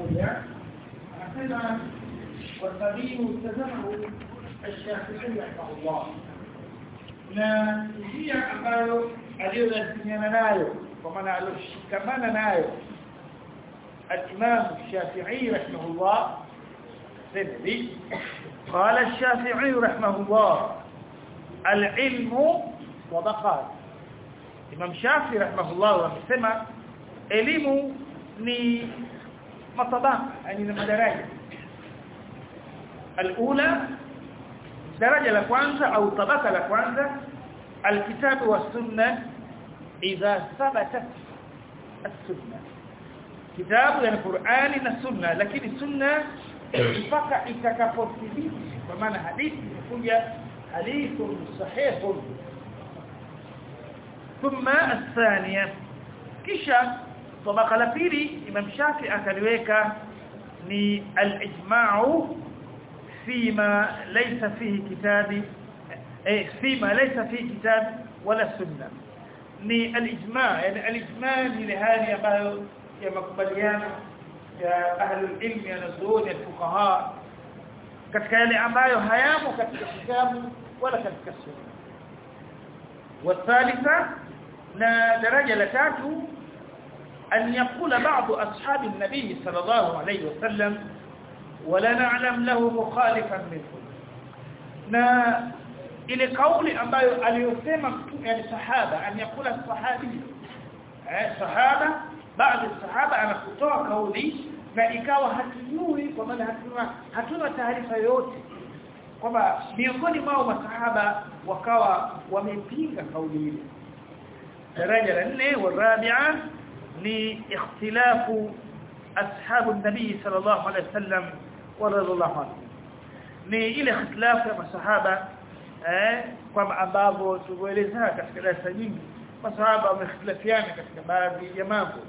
moja anasema wasabilu mtazamahu الشافعي رحمه الله na njia ambayo aliyolazimiana nayo kwa maana aloshikamana nayo الإمام الشافعي رحمه الله سندي قال الشافعي رحمه الله العلم طبقات Imam Shafi rahimahullah amesema elimu ni matabaka yani ni madaraja alula daraja la kwanza au tabaka la kwanza alkitabu wa sunna idha thabatat as-sunna kitabu yani Qur'ani na sunna lakini sunna mpaka itakapothibiti kwa maana hadithi imekuja hadithun sahihun ثم الثانية kisha tabaka la pili Imam Shafi akaliweka ni al-ijma'u fima laysa fihi kitabi eh fima laysa fihi kitab wala sunna ni al-ijma' yani al-ijma' ni hali ambayo ya makubaliano ya ahli ilm ya nazuoni fuqaha katika yale ambayo hayamo katika kitabu wala katika sunna والثالثه na daraja la tatu an yaqula ba'd ashab an-nabi sallallahu alayhi wasallam wala na'lam lahu mukhalifan minhu na ile kauli ambayo aliyosema mtume yani sahaba an yaqula sahabi eh sahaba baadhi sahaba anakutoa kauli na ikawa hatujui kwa maana hatuna hatuna taarifa yoyote kwamba miongoni mwao masahaba wakawa wamepinga kauli ile daraja la nne والرابعه ni ikhtilafu ashabu nabii sallallahu alaihi wasallam radhiallahu anhu ni ile ikhtilafu ya masahaba eh kama ambavyo tulieleza katika darasa nyingi masahaba wamehitilafiana katika baadhi ya mambo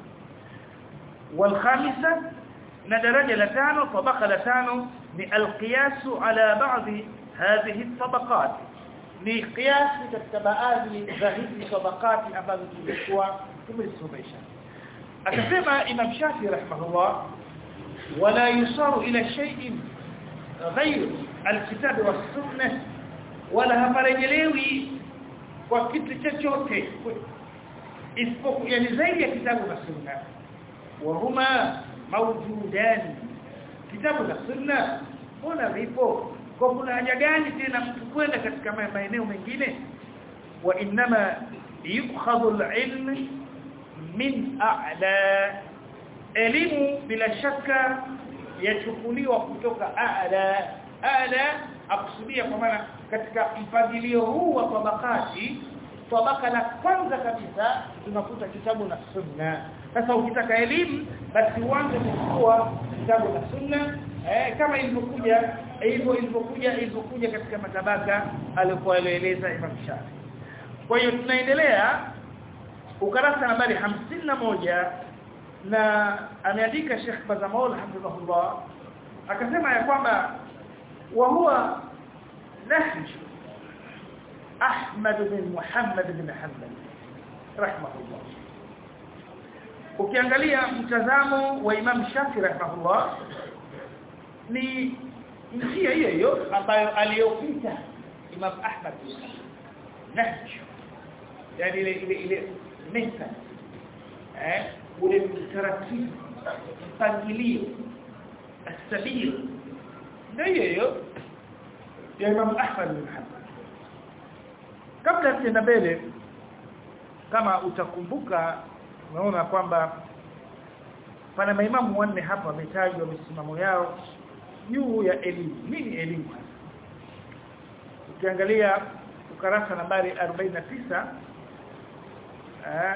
والخامسه na daraja la tano tabaka la tano ni alqiyasu ala ba'dhi hadhihi tabaqat ni qiyasi katika baadhi za hizi tabaqati ambazo tulikuwa tumesomesha akasema imam shafi rahimahullah wala yusaru ila shay'in ghayr alkitab was sunnah wala haparejelewi kwa kitu chochote isipokuwa yani zaidi ya kitabu na sunna wa huma mawjudan kitabu na sunna mbona vipo kwa kuna haja gani tena mtu kwenda katika maeneo mengine wa inma yukhadhu al-ilm min a'la elimu bila shaka yachukuliwa kutoka a'la a'la akusudia kwa maana katika mpangilio huu wa tabakati tabaka la kwanza kabisa tunakuta kitabu na sunna sasa ukitaka elimu basi uanze kuchukua kitabu na sunna eh, kama ilivyokuja hivyo ilivyokuja ilivyokuja katika matabaka alikuwa alieleza Imam Shafi kwa hiyo tunaendelea ukarasa nambari moja na ameandika Sheikh Bazamol hafidhahullah akasema ya kwamba wa huwa nahj Ahmad bin Muhammad bin Hanbal rahimahullah ukiangalia mtazamo wa Imam Shafi rahimahullah ni njia hiyo hiyo ambayo aliyopita Imam Ahmad nahj yani ile ile ile mesa eh ule mtaratibu mpangilio asabil ndio hiyo ya Imam Ahmad bin Hanbal kabla tuenda mbele kama utakumbuka unaona kwamba pana maimamu wanne hapa wametajwa misimamo yao juu ya elimu nini elimu ukiangalia ukarasa nambari 49 eh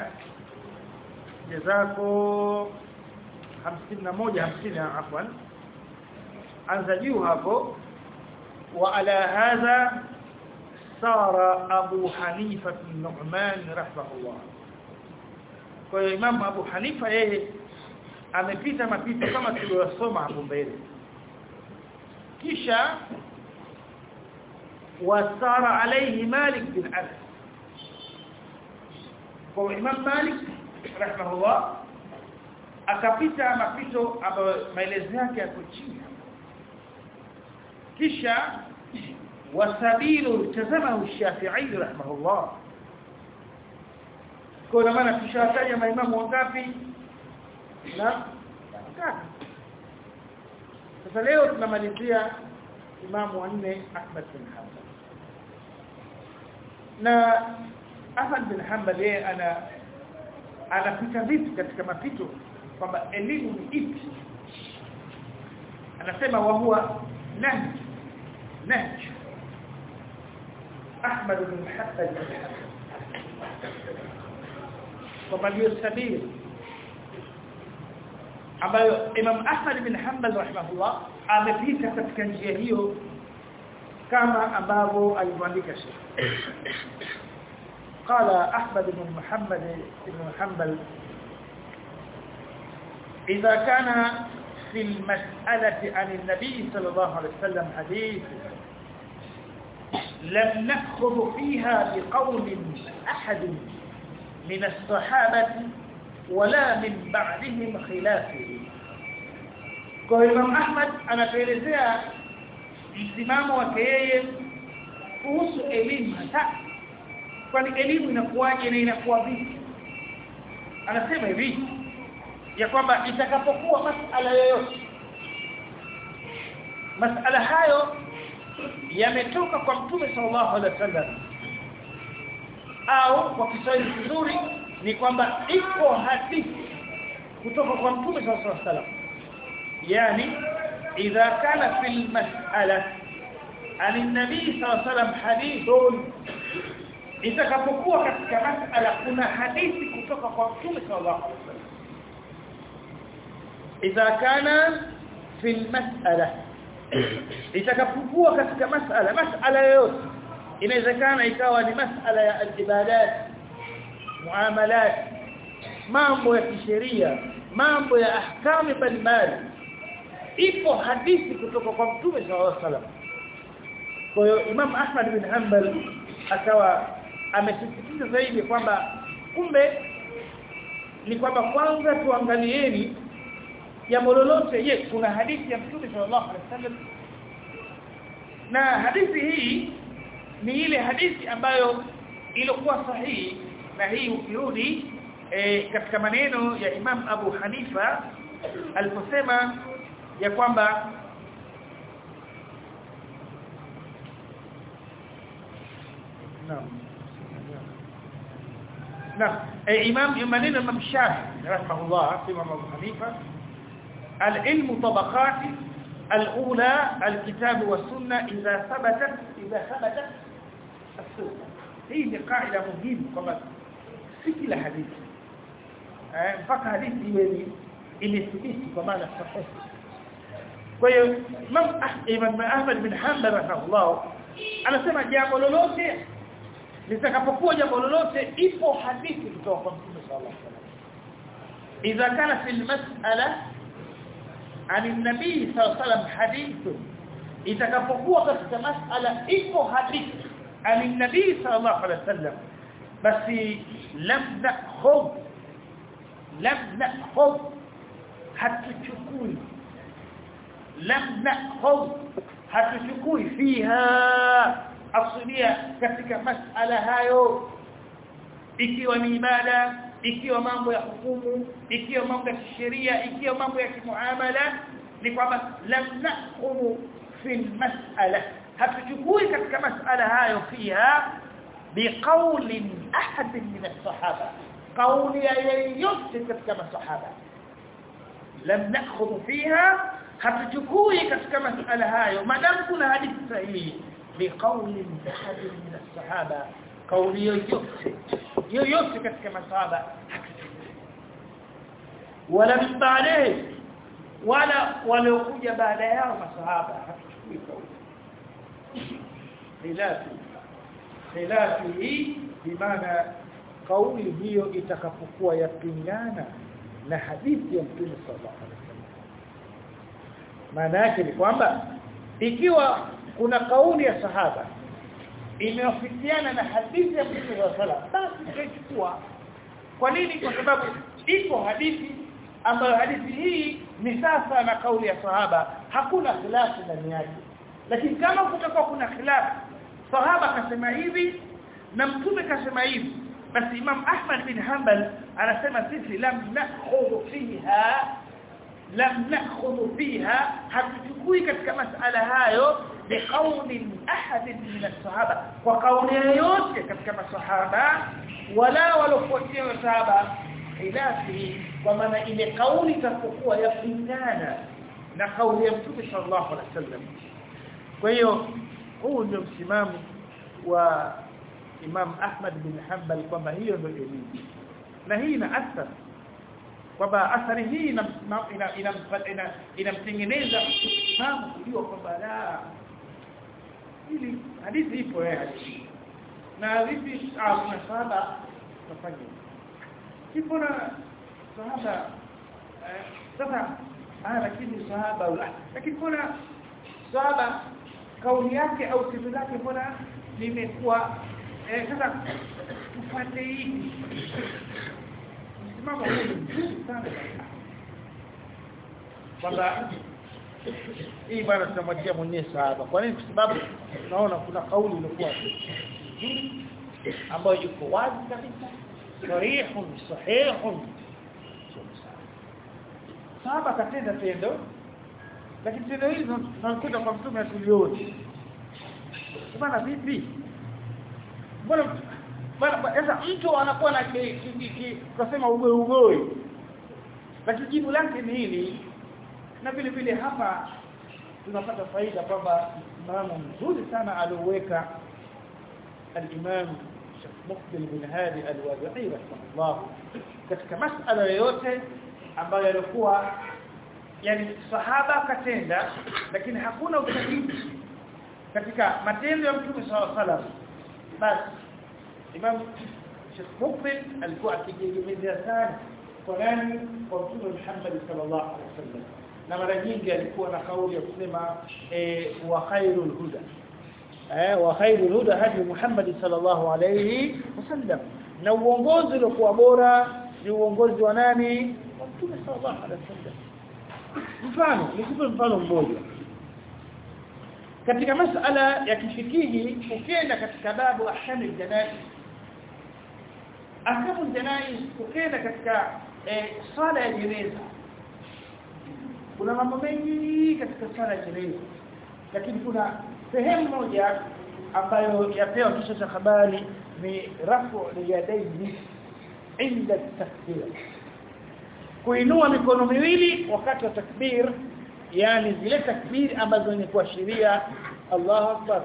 jazako 51 50 afwan anza juu hapo wa ala hadha sara abu hanifa bin nu'man rahimahullah kwa hiyo imam abu hanifa yeye amepita mapito kama tuliyosoma hapo mbele kisha wasara alayhi malik bin anas kwa imam malik rahimahullah akapita mapito ambayo maelezo yake yako chini kisha wasabilu tazama Shafi'i rahimahullah kwa maana tushataja maimamu wangapi na tatu sasa leo tunamalizia imamu wa nne Ahmad bin Hanbal na Ahmad bin Hanbal yeye ana anapita vipi katika mapito kwamba elimu ni ipi anasema wa huwa nahj nahj Ahmad bin Hanbal kwamba ndio sabili ambayo Imam Ahmad bin Hanbal rahimahullah amepita katika njia hiyo kama ambavyo alivyoandika Sheikh قال أحمد بن محمد بن حنبل إذا كان في المسألة عن النبي صلى الله عليه وسلم حديث لم نأخذ فيها بقول أحد من الصحابة ولا من بعدهم خلافه kwa Imam Ahmad anatuelezea msimamo wake yeye kuhusu elimu hata kwani elimu inakuwaje na inakuwa vipi anasema hivi ya kwamba itakapokuwa masala yoyote masala hayo yametoka kwa mtume sallallahu alaihi wasallam au kwa Kiswahili kizuri ni kwamba iko hadithi kutoka kwa mtume sallallahu alaihi wasallam yani idha kana fil mas'ala an an-nabi sallallahu alaihi wasallam hadithun itakapokuwa katika mas'ala kuna hadithi kutoka kwa mtume sallallahu alaihi wasallam idha kana fil mas'ala itakapokuwa katika mas'ala mas'ala yoyote inawezekana ikawa ni mas'ala ya al-ibadat muamalat mambo ya kisheria mambo ya ahkamu mbalimbali ipo hadithi kutoka kwa mtume sallallahu alaihi wasallam kwa hiyo Imam Ahmad bin Hanbal akawa amesisitiza zaidi kwamba kumbe ni kwamba kwanza tuangalieni jambo lolote je kuna hadithi ya mtume sallallahu alaihi wasallam na hadithi hii ni ile hadithi ambayo ilikuwa sahihi na hii ukirudi e, katika maneno ya Imam Abu Hanifa aliposema ya kwamba Naam. Naam, e, Imam maneno Imam Shafi rahimahullah Imam Abu Hanifa العلم طبقات الأولى الكتاب والسنة إذا ثبتت إذا ثبتت السنة هي قاعدة مهمة كما في كل حديث mpaka hadithi iwe ni imethibiti kwa maana sahihi kwa hiyo Imam Ahmad bin Hanbal rahimahullah anasema jambo lolote litakapokuwa jambo lolote ipo hadithi kutoka kwa Mtume sallallahu alaihi wasallam idha kana fil mas'ala عن النبي صلى الله عليه وسلم حديث itakapokuwa katika masala ipo hadithi عن النبي صلى الله عليه وسلم basi lam nakhudh lam nakhudh hatuchukui lam nakhudh hatuchukui fiha aslia katika masala hayo ikiwa ni ibada ikiwa mambo ya hukumu ikiwa mambo ya kisheria ikiwa mambo ya kimuamala ni kwamba lam naqumu fi mas'ala hatuchukui katika mas'ala hayo fiha biqaulin ahad min as-sahaba qawli yoyote katika masahaba lam nakhudhu fiha hatuchukui katika mas'ala hayo madam kuna hadithi sahihi biqaulin ahad min as-sahaba kauli yoyote yoyote katika masahaba wala baadaye wala waliokuja baada yao masahaba hatuchukui kauli khilafi khilafi hii bimaana kauli hiyo itakapokuwa yapingana na hadithi ya Mtume sallallahu alaihi wasallam maana yake ni kwamba ikiwa kuna kauli ya sahaba imewafikiana na hadithi ya Mtume wa sala basi tutachukua kwa nini kwa sababu iko hadithi ambayo hadithi hii ni sasa na kauli ya sahaba hakuna khilafu ndani yake lakini kama kutakuwa kuna khilafu sahaba akasema hivi na mtume kasema hivi basi Imam Ahmad bin Hanbal anasema sisi lam nakhudhu fiha lam nakhudhu fiha hatuchukui katika masala hayo biqauli ahad min as-sahaba kwa kauli yoyote katika masahaba wala walofuatia masahaba khilafi kwa maana ile kauli itakuwa yapingana na kauli ya Mtume sallallahu alaihi wasallam kwa hiyo huu ndio msimamo wa Imam Ahmad bin Hanbal kwamba hiyo ndio elimu na hii ina athari kwamba athari hii inamtengeneza ina, ina, ina msimamo kujua kwamba la ili hadithi ipo eh hadithi na vipi ah kuna sahaba tafanya ipo na sahaba eh, sasa ah lakini sahaba la lakini kuna sahaba kauli yake au tendo lake mbona limekuwa eh, sasa tupate hivi msimamo huu mzuri sana kwamba hii bwana tutamwachia mwenyewe sahaba kwa nini kwa sababu tunaona kuna kauli iliyokuwa ambayo iko wazi kabisa sarihun sahihun sahaba katenda tendo lakini tendo hili tunakuta kwa mtume atulioni bwana vipi mbona bwana sasa mtu anakuwa na kusema ugoi ugoi lakini jibu lake ni hili na vile vile hapa tunapata faida kwamba msimamo mzuri sana alioweka al-Imam Sheikh Muqbil bin Hadi al-Wadi'i rahimahullah katika masala yoyote ambayo yalikuwa yani sahaba katenda lakini hakuna ushahidi katika matendo ya Mtume SAW salam basi Imam Sheikh Muqbil alikuwa akijiegemeza sana kwa nani kwa Mtume Muhammad sallallahu alaihi wasallam na mara nyingi alikuwa na kauli ya kusema eh, wa khairul huda eh wa khairul huda hadi Muhammad sallallahu alayhi wasallam na uongozi uliokuwa bora ni uongozi wa nani wa Mtume sallallahu alayhi wasallam mfano nikupe mfano mmoja katika masala ya kifikihi ukienda katika babu ahkam aljanaiz ahkam aljanaiz ukienda katika eh, sala ya jeneza kuna mambo mengi katika sala ya jeneza lakini kuna sehemu moja ambayo yapewa kisha cha habari ni rafu yadayhi inda takbir kuinua mikono miwili wakati wa takbir yani zile takbir ambazo ni kuashiria Allahu akbar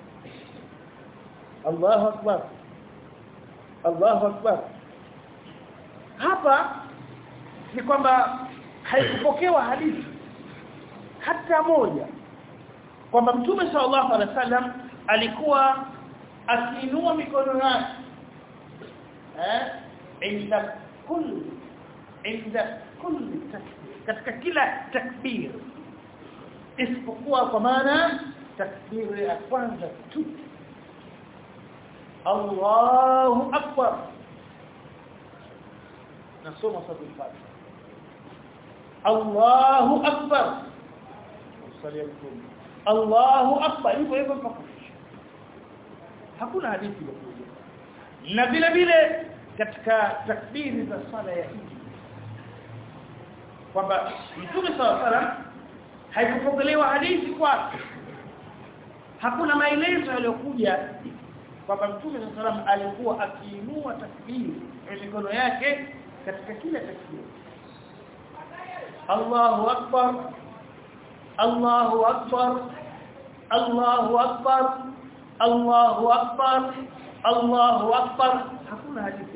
Allahu akbar Allahu akbar hapa ni kwamba haikupokewa hadithi hata moja kwamba mtume sallallahu alaihi wasallam alikuwa akiinua mikono yake eh inda kulli inda kulli takbir katika kila takbir isipokuwa kwa maana takbir ya kwanza tu Allahu akbar nasoma sura al-Fatiha Allahu akbar sallallahu Allahu akbar hivyo hivyo mpaka hakuna hadithi iliyokuja na vile vile katika takbiri za sala ya Eid kwamba Mtume sallallahu alaihi wasallam haikupokelewa hadithi kwake hakuna maelezo yaliyokuja kwamba Mtume sallallahu alaihi wasallam alikuwa akiinua takbiri ya mikono yake katika kila takbiri Allahu akbar Allahu akbar Allahu akbar Allahu akbar Allahu akbar hakuna hadithi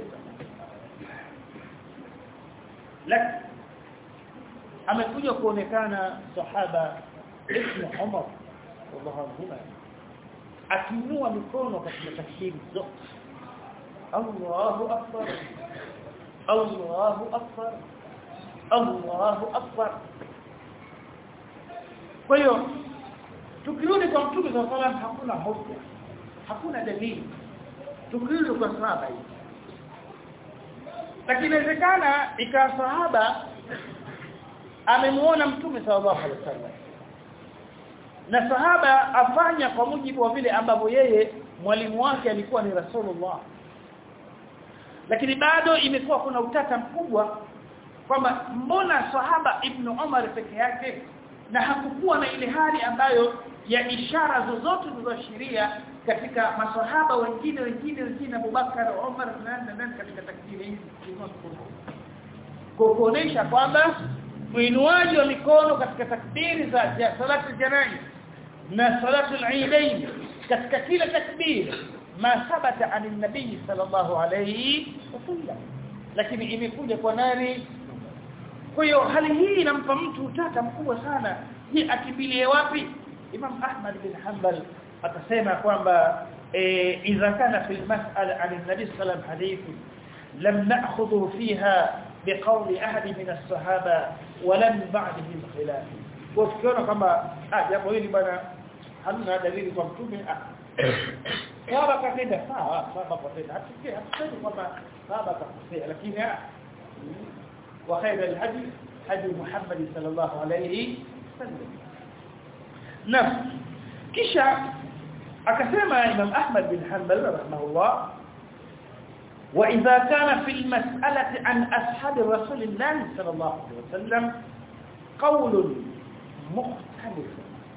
lakini amekuja kuonekana sahaba Ibn Umar wallahu anhuma akiinua mikono katika takbiri zote Allahu akbar Allahu akbar Allahu akbar kwa hiyo tukirudi kwa mtume wa sallam hakuna hoja hakuna dalili tukirudi kwa sahaba hii lakini inawezekana ikawa sahaba amemuona mtume sallallahu alaihi wasallam na sahaba afanya kwa mujibu wa vile ambavyo yeye mwalimu wake alikuwa ni Rasulullah lakini bado imekuwa kuna utata mkubwa kwamba mbona sahaba ibn Umar peke yake na hakukuwa na ile hali ambayo ya ishara zozote zilizoashiria katika maswahaba wengine wengine wengine Abubakar Umar na nani katika takdiri hizi kwa kuonesha kwamba uinuaji wa mikono katika takbiri za salatu janaiz na salatu al-eidain katika kila takbir ma thabata an nabii sallallahu alayhi wasallam lakini imekuja kwa nani kwa hiyo hali hii inampa mtu utata mkubwa sana je akimbilie wapi Imam Ahmad bin Hanbal akasema kwamba idha kana fi al-mas'ala an nabii sallallahu alayhi hadithi lam na'khudhu fiha biqawli ahadi min as-sahaba walam ba'dihi khilaf kwa tukiona kwamba ah jambo hili bwana hamna dalili kwa mtume ah sahaba katenda sawa sahaba katenda hatusikia hatusemi kwamba sahaba kakosea lakini ah wa khair al-hadi hadi Muhammad sallallahu alayhi wasallam na kisha akasema Imam Ahmad bin Hanbal rahimahullah وإذا كان في المسألة عن أصحاب رسول الله صلى الله عليه وسلم قول مختلف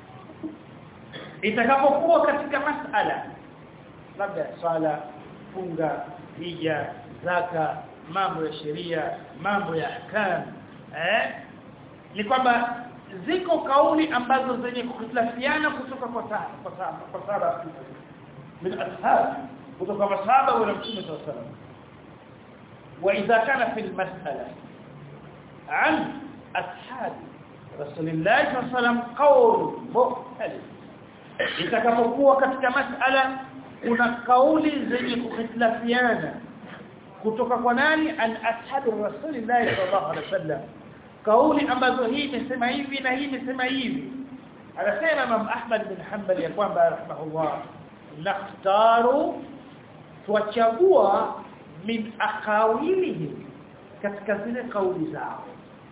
itakapokuwa katika masala labda swala funga hija zaka mambo ya sheria mambo ya ahkam eh ni kwamba ziko kauli ambazo zenye kukhitlafiana kutoka kwa kwa kwa sahaba min ashab kutoka masahaba wa Mtume صلى الله عليه وسلم واذا كان في المساله عن اصحاب رسول الله صلى الله عليه وسلم قول مختلف itakapokuwa katika masala kuna kauli zenye kukhitlafiana kutoka kwa nani an ashabu rasulillah sallallahu alaihi wasallam kauli ambazo hii imesema hivi na hii imesema hivi anasema Imam Ahmad bin Hanbal ya kwamba rahimahullah nakhtaru tuachagua min aqawilihim katika zile kauli zao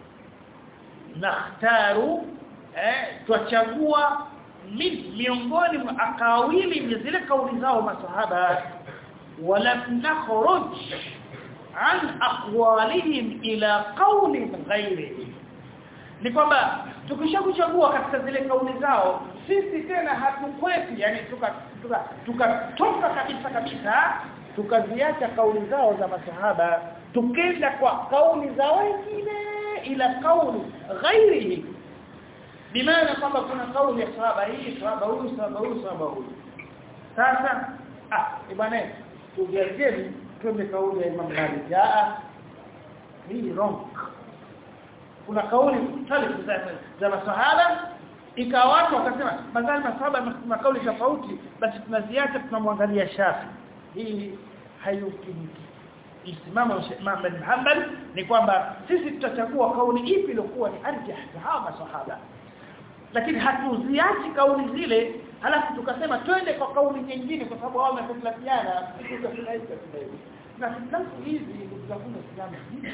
nakhtaru eh tuachagua min miongoni mwa aqawili ni zile kauli zao masahaba wala nakhruj an aqwalihim ila qawlin ghairihi ni kwamba tukishakuchagua katika zile kauli zao sisi tena hatukweti yani tuka tuka tukatoka kabisa kabisa tukaziacha kauli zao za masahaba tukenda kwa kauli za wengine ila kauli ghairihi bimaana kwamba kuna kauli ya sahaba hii sahaba huyu sahaba huyu sahaba huyu sasa ah bwana tujiacheni twende kauli ya Imam Malik ah hii wrong kuna kauli talifu za, za masahaba ikawa watu wakasema madhali masahaba na kauli tofauti basi tunaziacha tunamwangalia Shafi hii hayukimiki msimamo Imam bin Hanbal ni kwamba sisi tutachagua kauli ipi iliyokuwa ni arjah za hawa masahaba lakini hatuziachi kauli zile halafu tukasema twende kwa kauli nyingine kwa sababu wao wametofautiana tukasema hivi na hitilafu hizi ndugu zangu Waislamu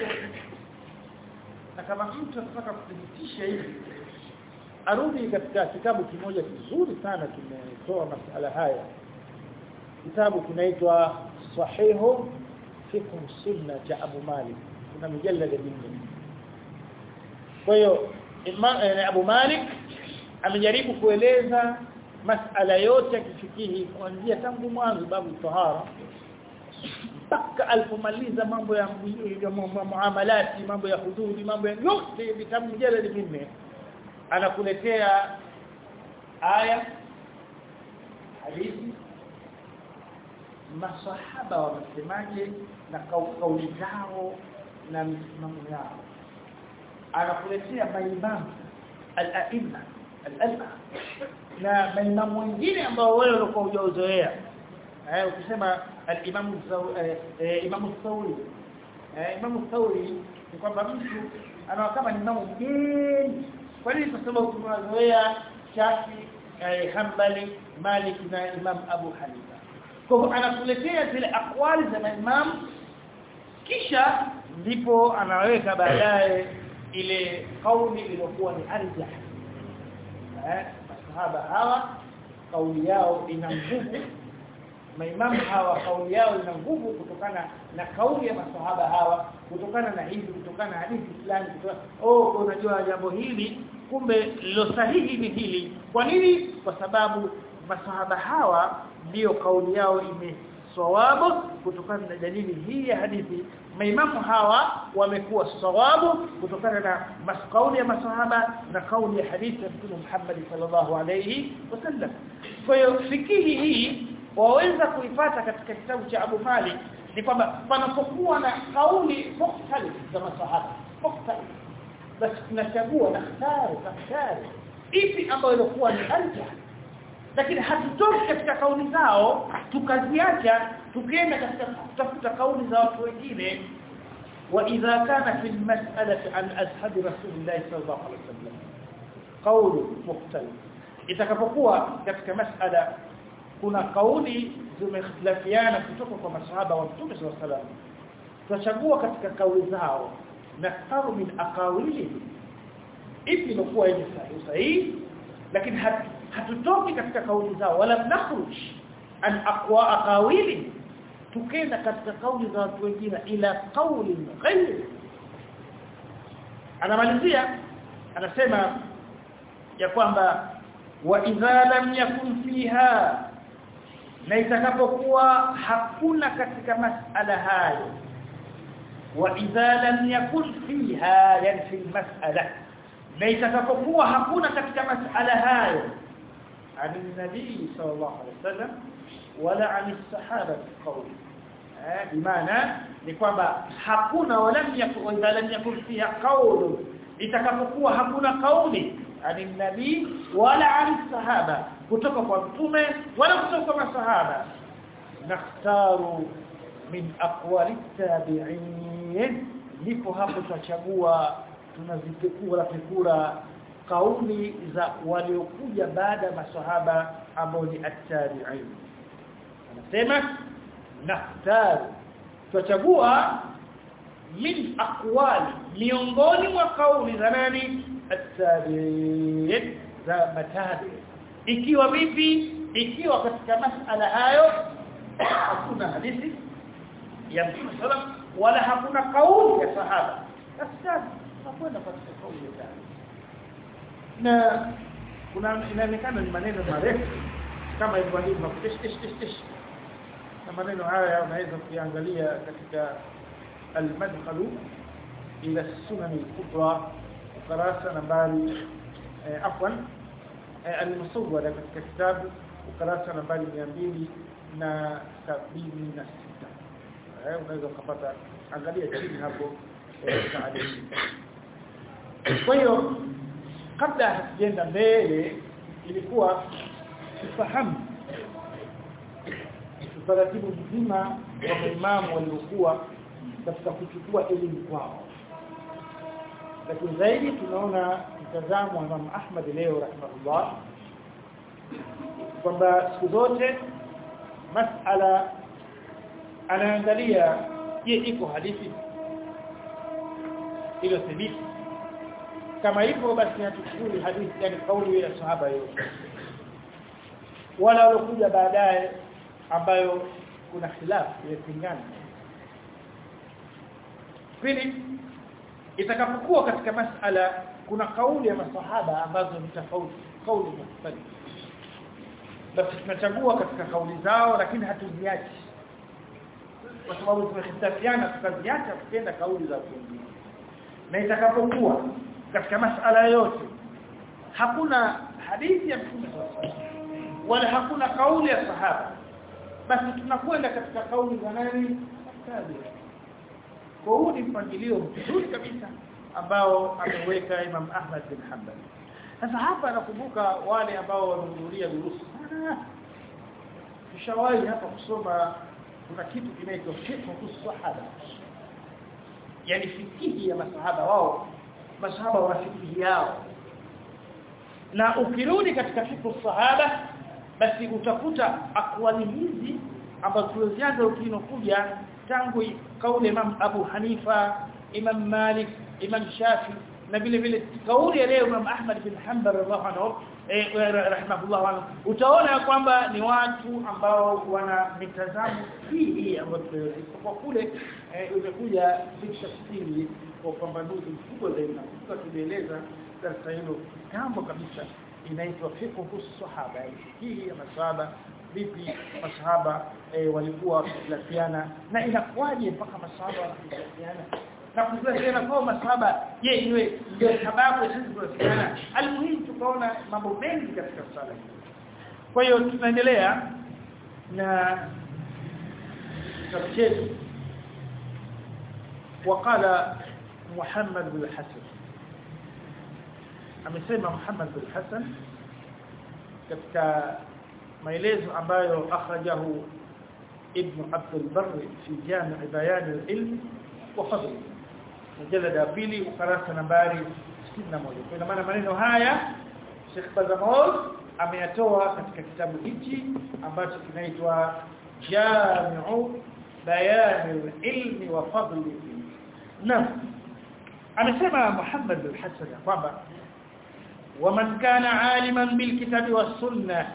na kama mtu anataka kudhibitisha hivi arudi katika kitabu kimoja kizuri sana kimetoa masala haya kitabu kinaitwa sahihu fiqh sunna cha Abu Malik kuna mjallada mingi kwa hiyo Abu Malik amejaribu kueleza masala yote ya kifikihi kuanzia tangu mwanzo babu tahara mpaka alipomaliza mambo ya muamalati mambo ya hududi mambo ya yote vitabu mjaladi minne anakuletea aya hadithi masahaba wamesemaje na kauli zao na msimamo yao anakuletea maimamu al-a'imma al-alba na maimamu wengine ambao wewe ulikuwa hujazoea eh ukisema al-imam imam Thawri eh imam Thawri ni kwamba mtu anawa kama ni imamu mgeni kwa nini kwa sababu tunazoea Shafi eh, Hanbali Malik na Imam Abu Hanifa kwa hivyo anakuletea zile akwali za imam kisha ndipo anaweka baadaye ile kauli iliyokuwa ni arjah eh masahaba hawa kauli yao ina nguvu maimamu hawa kauli yao ina nguvu kutokana na kauli ya masahaba hawa kutokana na hivi kutokana na hadithi fulani kutokana oh unajua jambo hili kumbe lilo sahihi ni hili kwa nini kwa sababu masahaba hawa ndiyo kauli yao imesawabu kutokana na dalili hii ya hadithi maimamu hawa wamekuwa sawabu kutokana na kauli ya masahaba na kauli ya hadithi ya Mtume Muhammad sallallahu alayhi wasallam kwa hiyo fikihi hii waweza kuipata katika kitabu cha Abu Malik ni kwamba panapokuwa na kauli mukhtalif za masahaba mukhtalif basi tunachagua na khtari khtari ipi ambayo ilikuwa ni arjah lakini hatutoki katika kauli zao tukaziacha tukienda katika kutafuta kauli za watu wengine wa idha kana fi almas'alati an ashabi rasulillah sallallahu alaihi wasallam qawlu mukhtalif itakapokuwa katika mas'ala kuna kauli zimehitilafiana kutoka kwa masahaba wa Mtume صلى الله عليه وسلم tutachagua katika kauli zao na taru min aqawili ipi ilikuwa ni sahihi lakini hatutoki katika kauli zao wala nakhruj an aqwa aqawili tukenda katika kauli za watu wengine ila kauli ghayr anamalizia anasema ya kwamba wa idha lam yakun fiha na itakapokuwa hakuna katika masala hayo wa idha lam yakun fiha yani fi mas'ala na itakapokuwa hakuna katika masala hayo عن النبي صلى الله عليه وسلم ولا عن الصحابه قول بمعنى ni kwamba hakuna walam yakun idha lam yakun fiha qawl itakapokuwa hakuna kauli ani nabii wala ani sahaba kutoka kwa mtume wala kutoka kwa masahaba nakhtaru min aqwali tabi'in ndipo hapo tutachagua tunazipekua fikura kauli za waliokuja baada ya masahaba ambao ni at-tabi'in anasema nakhtaru tutachagua min aqwali miongoni mwa kauli za nani at-tabi'in za matabi ikiwa vipi ikiwa katika masala hayo hakuna hadithi ya Mtume sallam wala hakuna kauli ya sahaba sasa tunakwenda katika kauli ya tabi na kuna inaonekana ni maneno marefu kama hivyo ndivyo tish tish tish tish na maneno haya unaweza kuangalia katika al-madkhal ila sunan al-kubra ukurasa nambari afwan al-musawwara katika kitabu ukurasa nambari 276 eh unaweza kupata angalia chini hapo kwa hiyo kabla hatujaenda mbele ilikuwa tufahamu utaratibu mzima wa maimamu waliokuwa katika kuchukua elimu kwao lakini zaidi tunaona mtazamo wa Imam Ahmad leo rahimahullah kwamba siku zote masala anaangalia je iko hadithi ilo thibiti kama hivyo basi hatuchukui hadithi yani kauli ya sahaba yote wala waliokuja baadaye ambayo kuna khilafu ya pingana pili itakapokuwa katika masala kuna kauli ya masahaba ambazo ni tofauti kauli mختلفه basi tunachagua katika kauli zao lakini hatuziachi kwa sababu tumehitilafiana tukaziacha tukienda kauli za wengine na itakapokuwa katika masala yote hakuna hadithi ya mtume wala hakuna kauli ya sahaba basi tunakwenda katika kauli za nani tabi kwa huu ni mpangilio mzuri kabisa ambao ameweka Imam Ahmad bin Hanbal sasa hapa nakumbuka wale ambao wamehudhuria durusu tushawahi hapa kusoma kuna kitu kinaitwa fiqh sahaba yani fikihi ya masahaba wao masahaba wana fikihi yao na ukirudi katika fiqh sahaba basi utakuta akwali hizi ambazo tulizianza ukinokuja tangu kauli Imam Abu Hanifa Imam Malik Imam Shafi na vile vile kauli ya leo Imam Ahmad bin Hanbal radhiallahu anhu eh, rahimahullah anhu utaona kwamba ni watu ambao wana mitazamo hii ambayo kwa kule imekuja tafsiri kwa upambanuzi mkubwa zaidi na kwa tulieleza darasa hilo jambo kabisa inaitwa fiqhu sahaba hii ya masahaba vipi masahaba e, walikuwa wakishirikiana na inakuwaje mpaka masahaba wanashirikiana na kushirikiana kwa masahaba je iwe ndio sababu sisi tunashirikiana almuhimu tukaona mambo mengi katika sala kwa hiyo tunaendelea na kitabu chetu وقال محمد بن الحسن amesema Muhammad bin Hassan katika maelezo ambayo akhrajahu ibn Abd al-Barr fi Jami' Bayan al-Ilm wa Fadl mjalada ya pili ukurasa nambari 61 kwa maana maneno haya Sheikh Bazamol ameyatoa katika kitabu hichi ambacho kinaitwa Jami'u Bayan al-Ilm wa Fadl Naam amesema Muhammad bin Hassan kwamba ومن كان عالما بالكتاب والسنة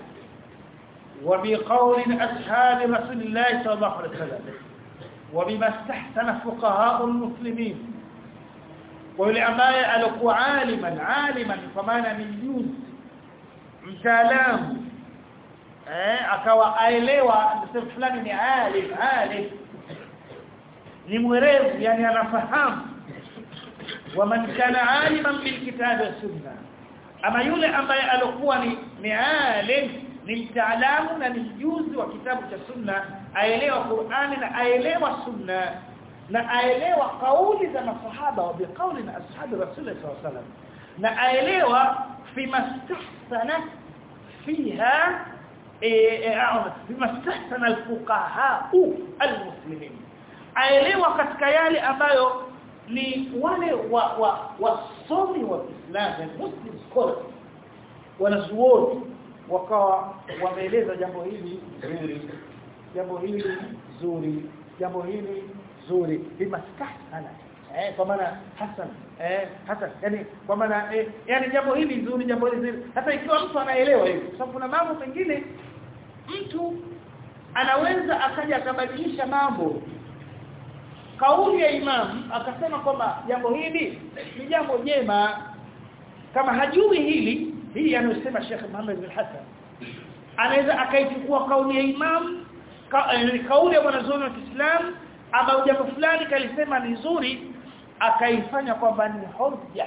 وبقول أصحاب رسول الله صلى الله عليه وسلم وبما استحسن فقهاء المسلمين ويلي ambaye alikuwa aliman aliman kwa maana ni mjuzi mtaalamu eh akawa aelewa msema fulani ni alim alim ni mwerevu yani anafahamu waman kana aliman bilkitabi wa sunnah ama yule ambaye alikuwa ni ni alim ni mtaalamu na ni mjuzi wa kitabu cha sunna aelewa Qur'ani na aelewa sunna na aelewa kauli za masahaba wa biqauli na ashabi rasulullah sallallahu alaihi wasallam na aelewa fi mastahsana fiha fi mastahsana alfuqaha almuslimin aelewa katika yale ambayo ni wale wa wa wasomi wa Kiislamu Muslim scholars wanazuoni wakawa wameeleza jambo hili zuri jambo hili zuri jambo hili zuri bimastahsana eh kwa maana hasan eh hasan yani kwa maana eh, yani jambo hili zuri jambo hili zuri hata ikiwa mtu anaelewa hivi kwa sababu kuna mambo mengine mtu anaweza akaja akabadilisha mambo kauli ya imam akasema kwamba jambo hili ni jambo jema kama hajui hili hii anasema Sheikh Muhammad bin Hassan anaweza akaichukua kauli ya imam ka, eh, kauli ya wanazuoni wa Kiislamu ama jambo fulani kalisema ni nzuri akaifanya kwamba ni hoja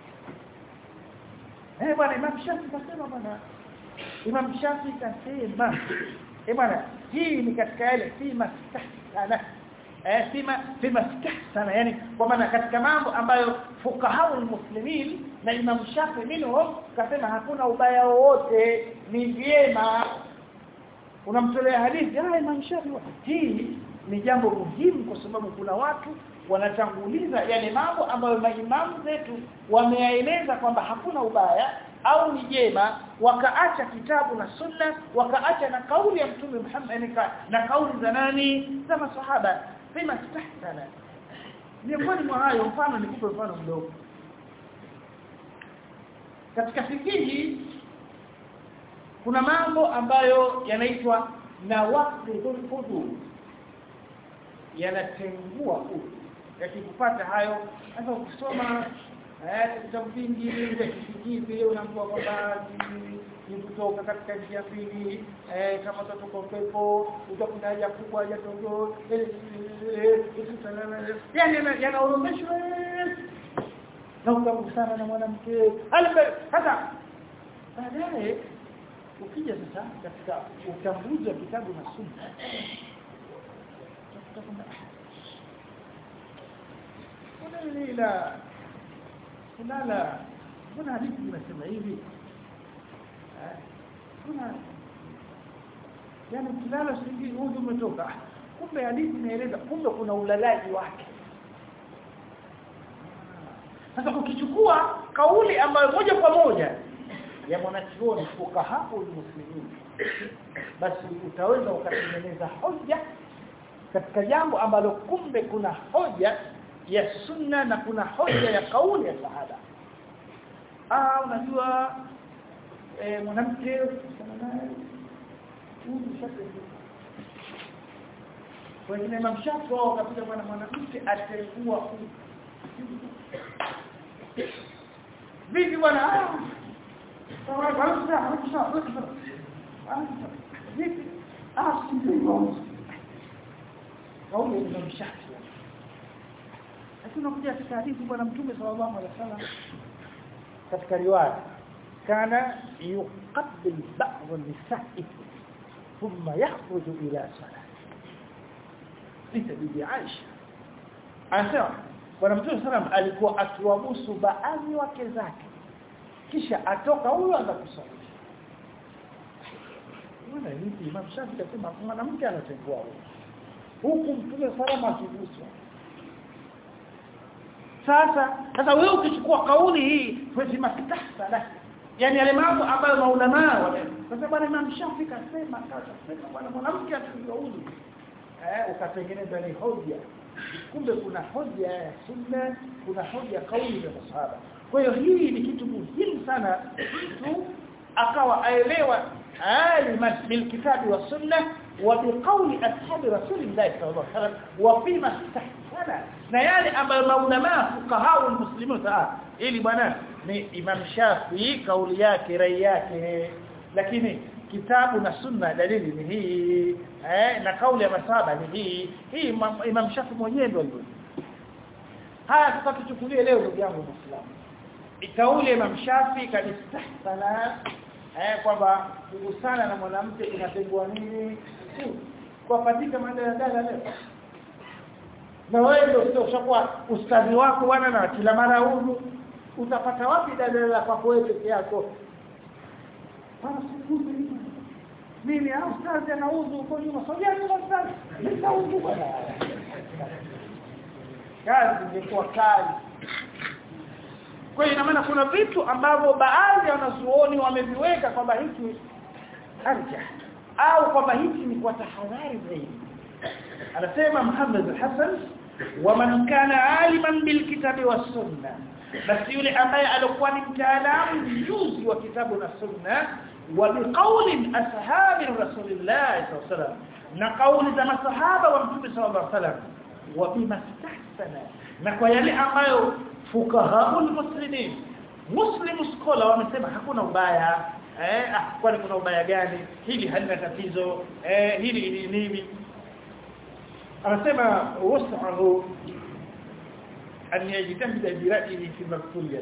eh bwana Imam Shafi kasema bwana Imam Shafi kasema eh bwana hii ni katika yale si mastahsana eh fima fima stahsana yani kwa maana katika mambo ambayo fukaha muslimin na Imam Shafi minhum kasema hakuna ubaya wowote ni vyema unamtolea hadithi ah Imam Shafi hii ni jambo muhimu kwa sababu kuna watu wanatanguliza yale mambo ambayo maimamu zetu wameyaeleza kwamba hakuna ubaya au ni jema wakaacha kitabu na sunna wakaacha na kauli ya mtume Muhammad na kauli za nani za masahaba fima stahsana miongoni mwa hayo mfano nikupe mfano mdogo katika fikihi kuna mambo ambayo yanaitwa nawaqidul wudu yanatengua udhu yakikupata hayo sasa ukisoma eh vitabu vingi vya kifikii vile unaambiwa kwamba ni kutoka katika njia mbili eh kama utatoka upepo utakwenda haja kubwa haja ndogo yani yanaoromeshwa na ukagusana na mwanamke sasa baadaye ukija sasa katika utambuzi wa kitabu na sunna kuna ila kulala kuna hadithi inasema hivi kuna yani kilala singi udhu umetoka kumbe hadithi inaeleza kumbe kuna ulalaji wake sasa ukichukua kauli ambayo moja kwa moja ya mwanachuoni fukaha muslimin basi utaweza ukatengeneza hoja katika jambo ambalo kumbe kuna hoja ya sunna na kuna hoja ya kauli ya sahaba ah unajua eh, mwanamke sana naye huyu shafi wengine Imam Shafi wao kabisa bwana mwanamke atengua huyu vipi bwana ah sawa sawa sawa sawa vipi ah sivyo kauli Imam Shafi lakini unakuja katika hadithi bwana mtume sallallahu alaihi wasallam katika riwaya kana yuqabbil ba'd an-nisa'i thumma yakhruju ila salat Sita bibi Aisha anasema bwana mtume sallam alikuwa akiwabusu baadhi wake zake kisha atoka huyo anza kusali Mbona hivi Imam Shafi akasema mwanamke anatengua huyo huku mtume sallam akiguswa sasa sasa wewe ukichukua kauli hii lazima stahsana yani yale mambo ambayo maulama wale sasa bwana Imam Shafi kasema kasema bwana mwanamke atengua huyo eh ukatengeneza ni hoja kumbe kuna hoja ya sunna kuna hoja kauli ya masahaba kwa hiyo hii ni kitu muhimu sana mtu akawa aelewa aliman bil kitabi wa sunna wa biqawli ashabi rasulillah sallallahu alaihi wasallam wa fima istahsana na yale ambayo maulama fuqaha wal muslimun saa ili bwana ni imam shafi kauli yake rai yake lakini kitabu na sunna dalili ni hii eh na kauli ya masaba ni hii hii imam, imam shafi mwenyewe ndio alivyo haya sasa tuchukulie leo ndugu yangu muislamu kauli ya imam shafi kadistahsana eh kwamba kugusana na mwanamke inatengwa nini kwa patika madala leo na wewe ndio sio ushakuwa ustadhi wako bwana na kila mara huyu utapata wapi dalala kwa wewe peke yako bana sikuzi mimi au ustadhi anauzu huko nyuma sogea nyuma ustadhi nitauzu bwana kazi ingekuwa kali kwa hiyo ina maana kuna vitu ambavyo baadhi ya wanazuoni wameviweka kwamba hiki arja au kwamba hiki ni kwa tahadhari zaidi anasema Muhammad al-Hasan wa man kana aliman bil kitabi was sunna basi yule ambaye alikuwa ni mtaalamu mjuzi wa kitabu na sunna wa biqauli ashabi rasulillah sallallahu alaihi wasallam na kauli za masahaba wa mtume sallallahu alaihi wasallam wa bima stahsana na kwa yale ambayo fuqaha muslimin muslim scholar wamesema hakuna ubaya eh ah, kwani kuna ubaya gani hili halina tatizo eh hili ni nini anasema wasahu an yajtahida bi ra'yihi fi maktuliyah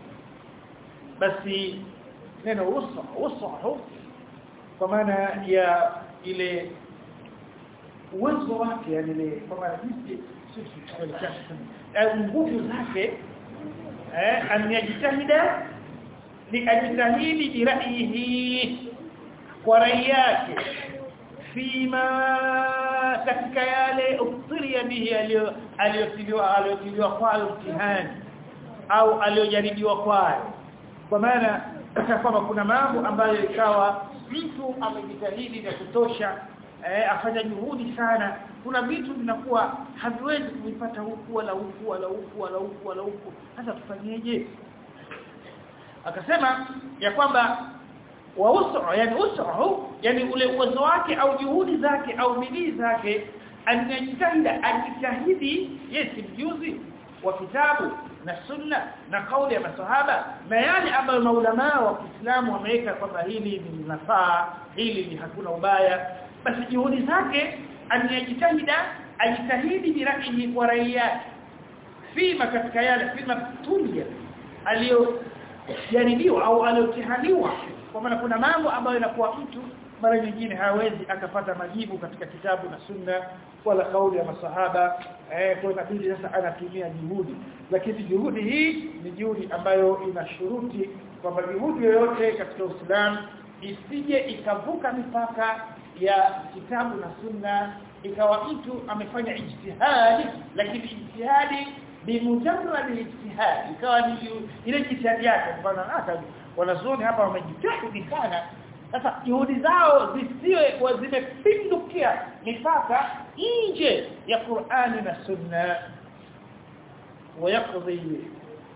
basi neno wasa wasahu kwa maana ya ile uwezo wake yani ile kwa maana jinsi sisi nguvu zake eh an yajtahida ni ajitahidi bi ra'yihi kwa rai yake fima katika yale ukthiria bihi aliyotiliwa aliyotiliwa kwayo mtihani au aliyojaribiwa kwayo kwa maana kwamba kuna mambo ambayo ikawa mtu amejitahidi na kutosha eh, afanya juhudi sana kuna vitu vinakuwa haviwezi kuvipata huku wala huku wala huku wala huku wala huku sasa tufanyeje akasema ya kwamba wa usu yani usu yani ule uwezo wake au juhudi zake au bidii zake anajitahida ajitahidi yesi mjuzi wa kitabu na sunna na kauli ya masahaba na yale ambayo maulama wa Kiislamu wameweka kwamba hili ni nafaa hili ni hakuna ubaya basi juhudi zake anajitahida ajitahidi birahi kwa rai yake fima katika yale fima tulia aliyo jaribiwa au aliyotihaniwa kwa maana kuna mambo ambayo inakuwa mtu mara nyingine hawezi akapata majibu katika kitabu na sunna wala kauli ya masahaba eh kwa inabidi sasa anatumia juhudi lakini juhudi hii ni juhudi ambayo ina shuruti kwamba juhudi yoyote katika Uislamu isije ikavuka mipaka ya kitabu na sunna ikawa mtu amefanya ijtihadi lakini ijtihadi bimujarrad ijtihad ikawa ni ile jitihadi yake mfano hata wanazuoni hapa wamejitahidi sana sasa juhudi zao zisiwe zimepindukia mipaka nje ya Qur'ani na Sunna ويقضي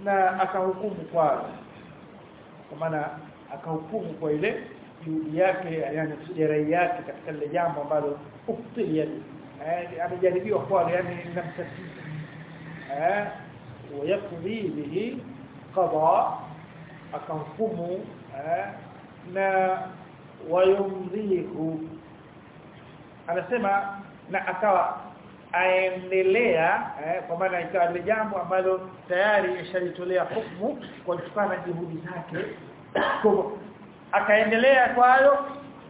na akahukumu kwa kwa maana akahukumu kwa ile juhudi yake yani jerai yake katika lile jambo ambalo uktilia eh amejaribiwa kwa yani linamtatiza eh ويقضي به قضاء akahukumu eh, na wayumdhihu anasema na akawa aendelea eh, kwa maana ikawa ni jambo ambalo tayari ishalitolea hukumu kwa kutokana na juhudi zake kwa akaendelea kwayo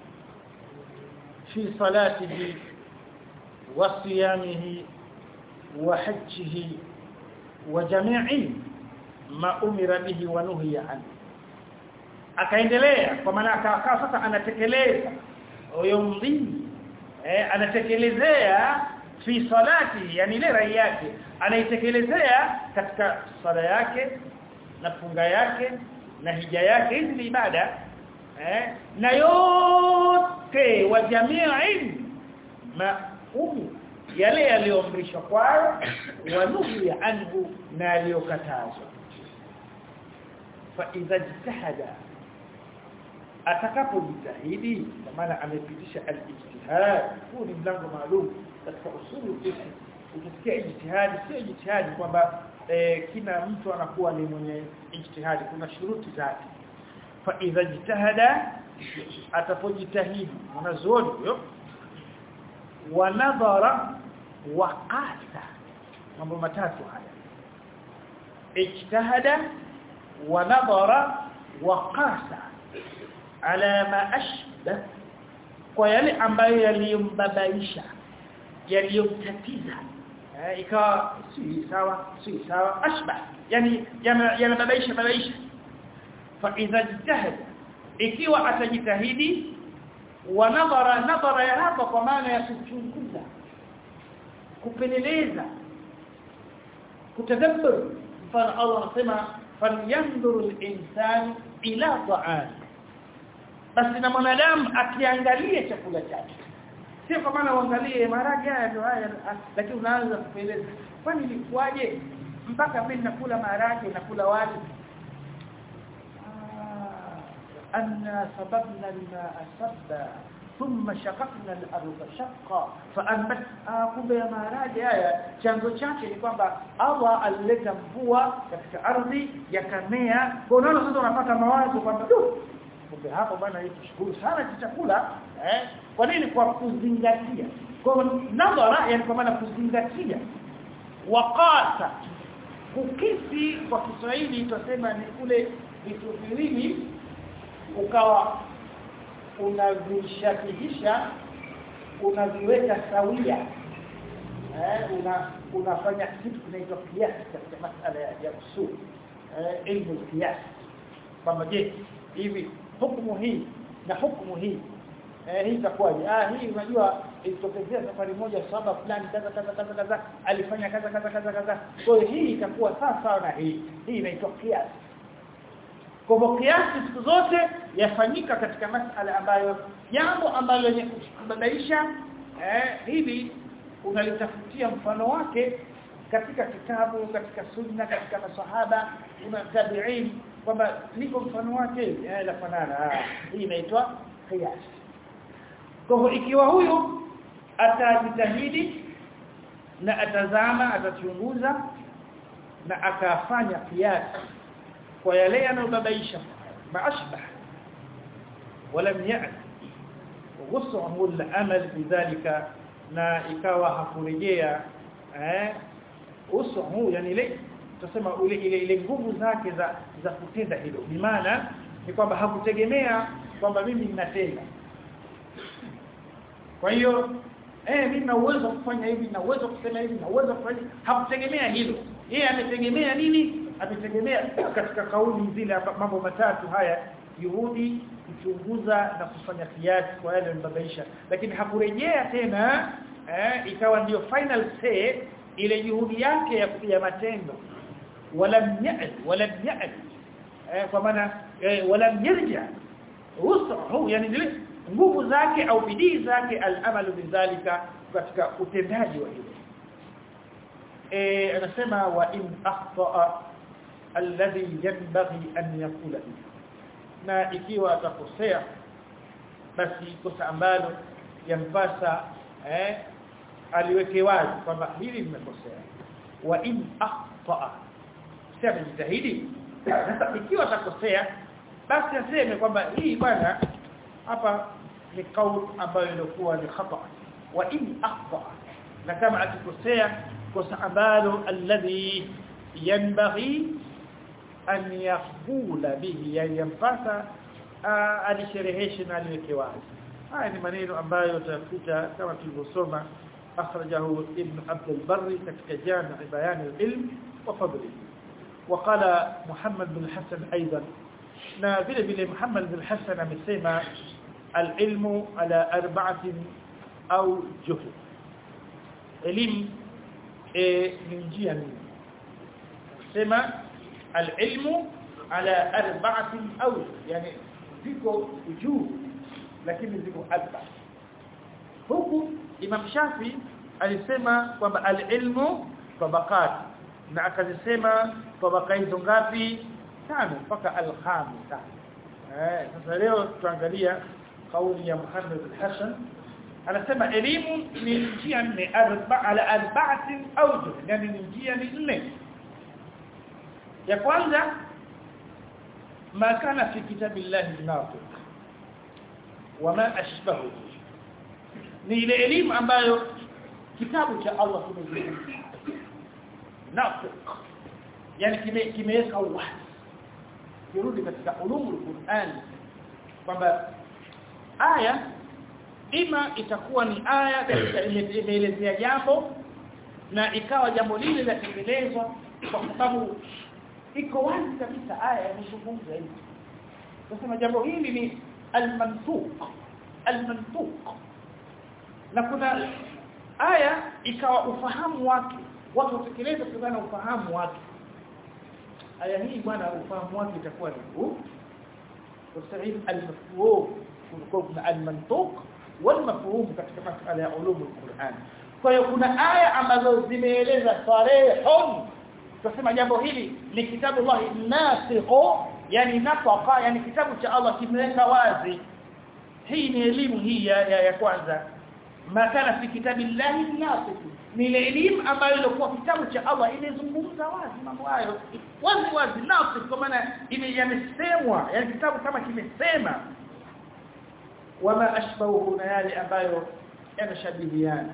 fi salatihi wa siyamihi wa hajjihi wa jami'i ma umira bihi wa nuhiya anhu akaendelea kwa maana akakaa sasa anatekeleza yumdhi eh anatekelezea fi salati yani ile rai yake anaitekelezea katika sala yake na funga yake na hija yake hizi ni ibada eh na yote wa jamii ma umi yale yaliyoamrishwa kwayo wanuhi anhu na aliyokatazwa fa idha jitahada atakapojitahidi kwa maana amepitisha al-ijtihad huu ni mlango maalum katika usulu fiqh ukisikia ijtihad sio ijtihad kwamba e, kila mtu anakuwa ni mwenye ijtihad kuna shuruti zake fa idha jitahada atapojitahidi mwanazuoni huyo wa nadhara wa qasa mambo matatu haya ijtahada wa nadhara wa qasa ala ma ashba kwa yale ambayo yaliyombabaisha yaliyomtatiza eh, ikawa si sawa si sawa ashba yani yanababaisha babaisha fa idha jitahada ikiwa atajitahidi wa nadhara nadhara ya hapa kwa maana ya kuchunguza kupeleleza kutadabbur mfano Allah anasema falyanzuru al-insanu ila ta'ami basi na mwanadamu akiangalia chakula chake sio kwa maana uangalie maharage haya ndio haya lakini unaanza kupeleza kwani ilikuwaje mpaka mimi nakula maharage nakula wali أنا صببنا الماء صبا ثم شققنا الأرض شقا فأنبت kumbe ya maharage haya chanzo chake ni kwamba Allah alileta mvua katika ardhi yakamea kwa unaona sasa unapata mawazo kwamba kumbe hapo bwana hii tushukuru sana kwa chakula eh kwa nini kwa kuzingatia kwa nadhara yani kwa maana kuzingatia waqasa kukisi kwa Kiswahili tutasema ni kule vitu viwili ukawa unavishakihisha unaviweka sawia eh una unafanya kitu kinaitwa kiasi katika masala ya, ya usul eh ilmu kiasi kwamba je hivi hukumu hii na hukumu hii eh hii itakuwaje ah hii unajua ilitokezea safari moja saba fulani kaza kaza kaza kaza alifanya kaza kaza kaza kaza kwa hiyo hii itakuwa sawa sawa na hii hii inaitwa kiasi kwa hivyo kiasi siku zote yafanyika katika masala ambayo jambo ambalo lenye kubabaisha eh hivi unalitafutia mfano wake katika kitabu katika sunna katika masahaba una tabi'in kwamba liko mfano wake eh la fanana hii inaitwa qiyas kwa hivyo ikiwa huyu atajitahidi na atazama atachunguza na akafanya qiyas kwa yale yanayobabaisha maashbah ولم يأت وغصه الأمل بذلك na ikawa hakurejea eh usuhu yani ile tusema ile ile ile nguvu zake za za kutenda hilo bimaana ni kwamba hakutegemea kwamba mimi ninatenda kwa hiyo eh mimi na uwezo kufanya hivi na uwezo kusema hivi na uwezo kufanya hakutegemea hilo yeye ametegemea nini ametegemea katika kauli zile mambo matatu haya juhudi kuchunguza na kufanya kiasi kwa yale yanayobabaisha lakini hakurejea tena eh, ikawa ndiyo final say ile juhudi yake ya kupiga matendo wala ya'd wala ya'd eh, kwa maana eh, wala yarja usahu yani zile nguvu zake au bidii zake al-amalu bidhalika katika utendaji wa hilo eh anasema wa in akhta alladhi yanbaghi an yakula na ikiwa atakosea basi kosa ambalo yampasa eh aliweke wazi kwamba hili limekosea wa in akhta sema jitahidi sasa ikiwa atakosea basi aseme kwamba hii bwana hapa ni kauli ambayo ilikuwa ni khata wa in akhta na kama akikosea kosa ambalo alladhi yanbaghi an yaqula bihi yampasa alishereheshe na aliweke wazi haya ni maneno ambayo utakuta kama tulivyosoma akhrajahu ibn abd al-barri katika jami' bayan al-ilm wa fadlihi وقال محمد بن الحسن ايضا na vile vile Muhammad bin Hassan amesema al-ilmu ala arba'atin au juh elimu e, ni njia nne sema al-ilmu ala arba'atin au yani ziko juu lakini ziko arba huku Imam Shafi alisema kwamba al-ilmu tabaqat na akazisema tabaka hizo ngapi tano mpaka al-khamisa eh sasa leo tuangalia kauli ya Muhammad al-Hasan anasema elimu ni njia nne arba ala arba'atin awjuh yani ni njia ni nne ya kwanza ma kana fi kitabillahi nafiq wama ashbahu ni ile elimu ambayo kitabu cha Allah kimezungumza nafiq yani kimeweka wazi kirudi katika ulumul Qur'an kwamba aya ima itakuwa ni aya katika imeelezea jambo na ikawa jambo lile la kuelezwa kwa sababu iko wazi kabisa aya inazungumza hivi nasema jambo hili ni al-mantuq al-mantuq na kuna aya ikawa ufahamu wake watu watekeleza kutokana na ufahamu wake aya hii bwana ufahamu wake itakuwa ni huu tusahil al-mafhum kuna al-mantuq wal-mafhum katika masala ya ulum al-Qur'an kwa hiyo kuna aya ambazo zimeeleza sarihun tunasema jambo hili ni kitabu Allah nasikho yani nafaqa yani kitabu cha Allah kimeweka wazi hii ni elimu hii ya, ya, ya kwanza ma kana fi kitabillahi nasikh ni ile elimu ambayo ilikuwa kitabu cha Allah imezungumza wazi mambo hayo wazi wazi nasikh kwa maana yamesemwa yani kitabu kama kimesema wama ashbahu na yale ambayo yanashabihiana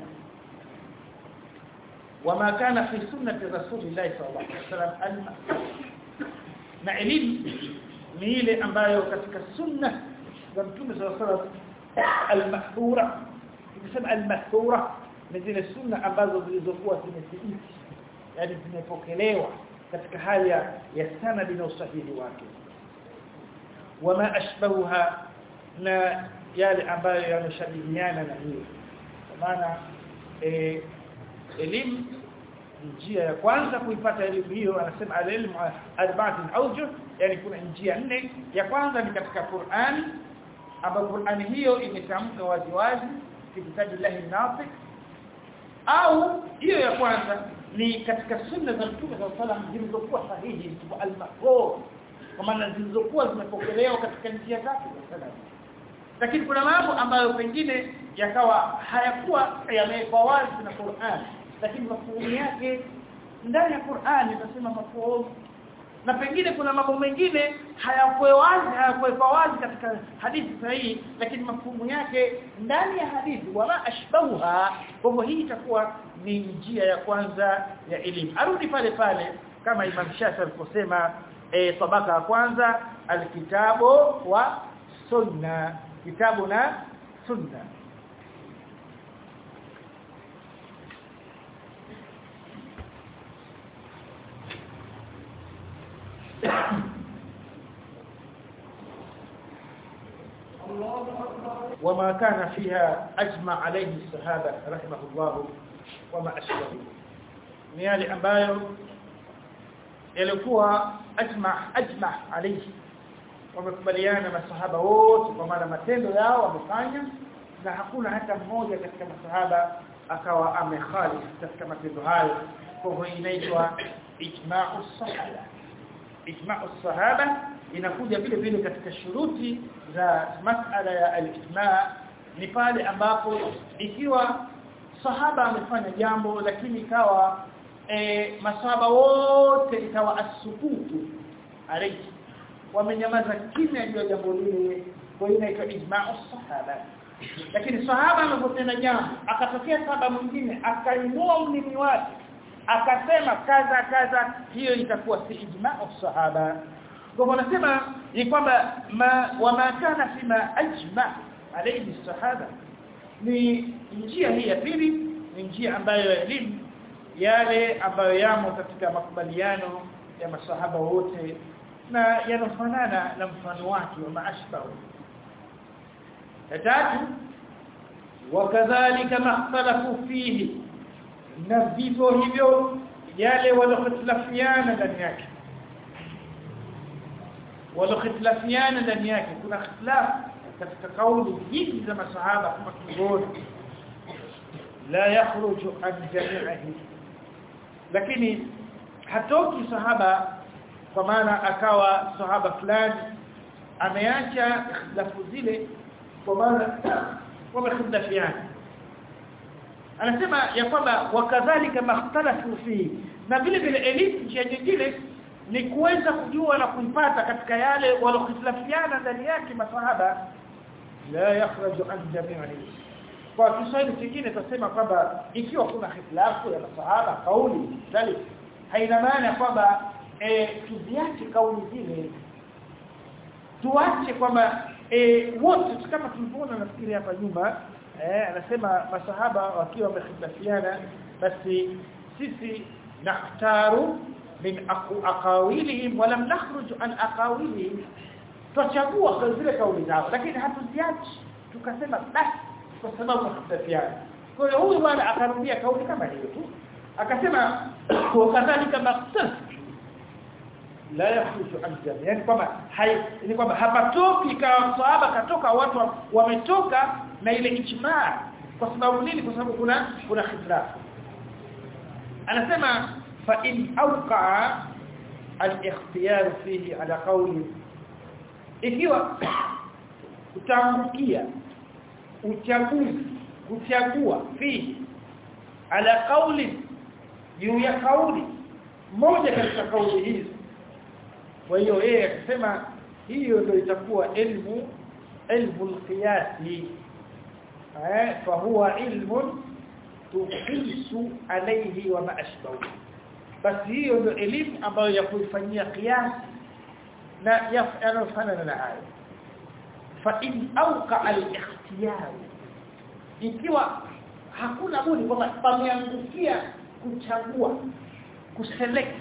وما كان في سنة رسول الله صلى الله عليه وسلم na elimu ni ile ambayo katika sunna za mtume صلى الله عليه وسلم al-mahthura tukisema al-mahthura ni zile sunna ambazo zilizokuwa zimethibiti yani zimepokelewa katika hali ya sanadi na usahihi wake wama ashbahuha na yale ambayo yanashabihiana na hiyo kwa maana eh elimu njia ya kwanza kuipata elimu hiyo anasema al-ilmu arba'atin awjuh yani kuna njia nne ya kwanza ni katika Qur'an ambapo Qur'an hiyo imetamka wazi wazi fi kitabillahi nafiq au hiyo ya kwanza ni katika sunna za Mtume صلى الله عليه zilizokuwa sahihi al-mahfuz kwa maana zilizokuwa zimepokelewa katika njia zake za sanad lakini kuna mambo ambayo pengine yakawa hayakuwa yamewekwa wazi na Qur'an lakini mafuhumu yake ndani ya Qur'ani tunasema mafuhumu na pengine kuna mambo mengine hayakuwa wazi hayakuwa wazi katika hadithi sahihi lakini mafuhumu yake ndani ya hadithi wala ashbahuha kwa hivyo hii itakuwa ni njia ya kwanza ya elimu arudi pale pale kama Imam Shafi aliposema e, tabaka ya kwanza alkitabu wa sunna kitabu na sunna وما كان فيها أجمع عليه الصحابة رحمه الله وما أشبه ni yale ambayo yalikuwa ajma ajma alayhi wamekubaliana masahaba wote kwa maana matendo yao wamefanya na hakuna hata mmoja katika masahaba akawa amekhalif katika matendo hayo kwa hivyo inaitwa ijma'u sahaba ijma'u sahaba inakuja vile vile katika shuruti za masala ya al-ijma' ni pale ambapo ikiwa sahaba amefanya jambo lakini ikawa e, masahaba wote ikawa asukutu alayhi wamenyamaza kimya juu ya jambo lile kwa hiyo inaitwa ijma'u sahaba lakini sahaba anapotenda jambo akatokea sahaba mwingine akainua ulimi wake akasema kaza kaza hiyo itakuwa si ijma'u sahaba kwa hivyo wanasema ni kwamba ma wama kana fima ajma alayhi sahaba ni njia hii ya pili ni njia ambayo elimu yale ambayo yamo katika makubaliano ya masahaba wote na yanofanana na mfano wake wa maashbahu tatu wakadhalika makhtalafu fihi na vivyo hivyo yale waliokhtilafiana ndani yake waliokhtilafiana ndani yake kuna ikhtilaf katika kauli nyingi za masahaba kama tuliona la yakhruju an jami'ihi lakini hatoki sahaba kwa maana akawa sahaba fulani ameacha ikhtilafu zile kwa maana wamekhtalafiana anasema ya kwamba wakadhalika makhtalafu fi na vile vile elimu njia nyingine ni kuweza kujua na kuipata katika yale waliokhtilafiana ndani yake masahaba la yakhraju an jami'i kwa Kiswahili kingine tutasema kwamba ikiwa kuna khitilafu ya masahaba kauli dhalik haina maana kwamba e, tuziache kauli zile tuache kwamba e, wote kama tulivyoona nafikiri hapa nyuma eh anasema masahaba wakiwa wamehitilafiana basi sisi nakhtaru min aqawilihim wa lam nakhruj an aqawilihim tuchagua kwa zile kauli zao lakini hatuziachi tukasema basi kwa sababu wahitilafiana kwa hiyo huyu bwana akarudia kauli kama hiyo tu akasema wakadhalika maqtas la yakhruju an jami yani kwamba ni kwamba hapatoki kama sahaba katoka watu wametoka na ile ijmaa kwa sababu nini kwa sababu kuna kuna khilaf anasema fa in awqa al-ikhtiyar fihi ala qawli ikiwa utaangukia uchaguzi kuchagua fihi ala qawli juu ya kauli moja katika kauli hizi kwa hiyo yeye akisema hiyo ndio itakuwa ilmu ilmu al-qiyasi eh fa huwa ilmun tuqisu alayhi wa ma ashbahu basi hiyo ndio elimu ambayo ya kuifanyia qiyas na yanafanana na hayo fa in awqa al-ikhtiyar ikiwa hakuna budi kwamba pameangukia kuchagua kuselect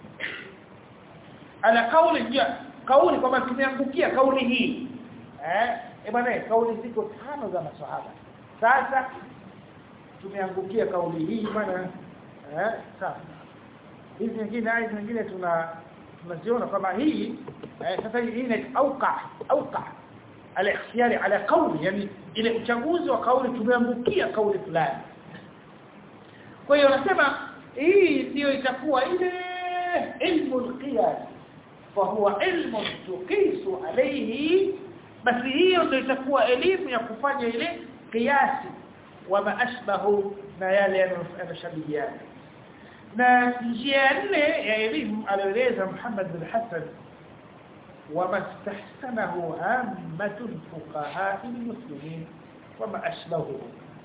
ala kauli jia kauli kwamba tumeangukia kauli hii eh e bwana kauli ziko tano za maswahaba sasa tumeangukia kauli hii bwana eh sasa hizi nyingine hizi nyingine tuna tunaziona kama hii eh, sasa hii ni auqa auqa al-ikhtiyari ala kauli yani ile uchaguzi wa kauli tumeangukia kauli fulani kwa hiyo nasema hii ndio itakuwa ile ilmu al-qiyas فهو علم تقيس عليه basi hiyo ndio itakuwa elimu ya kufanya ile kiasi wa maashbahu na yale yanayoshabihiana na njia nne ya elimu alieleza Muhammad bin Hassan wama istahsanahu ammatul fuqaha almuslimin wama ashbahu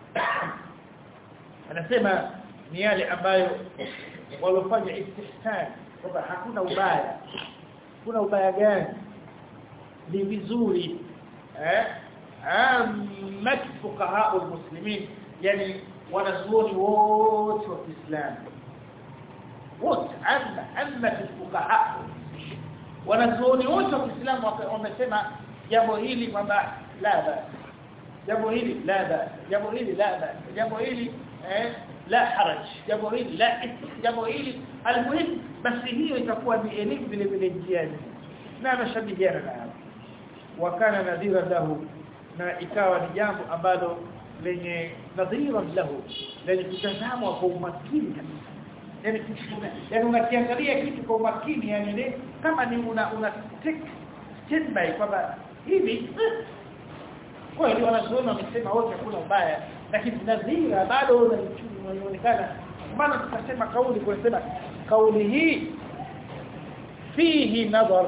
anasema ni yale ambayo walofanya istihsan kwamba hakuna ubaya kuna ubaya gani ni vizuri eh ammat fuqaha almuslimin yani wanazuoni wote wa Kiislamu wote amma amma fuqaha wanazuoni wote wa Kiislamu wamesema jambo hili kwamba la ba jambo hili la ba jambo hili la ba jambo hili eh la haraj jambo hili la jambo hili almuhim basi hiyo itakuwa ni elimu vile vile njiani na anashabihiana na hapo wakana nadhira lahu na ikawa ni jambo ambalo lenye nadhira lahu lenye kutazamwa kwa umakini kabisa yani yani unakiangalia kitu kwa umakini yani ile kama ni una una take standby kwamba hivi kweli wanazoona wamesema wote hakuna ubaya lakini nadhira bado inaonekana maana tukasema kauli kunasema kauli hii fihi nadhar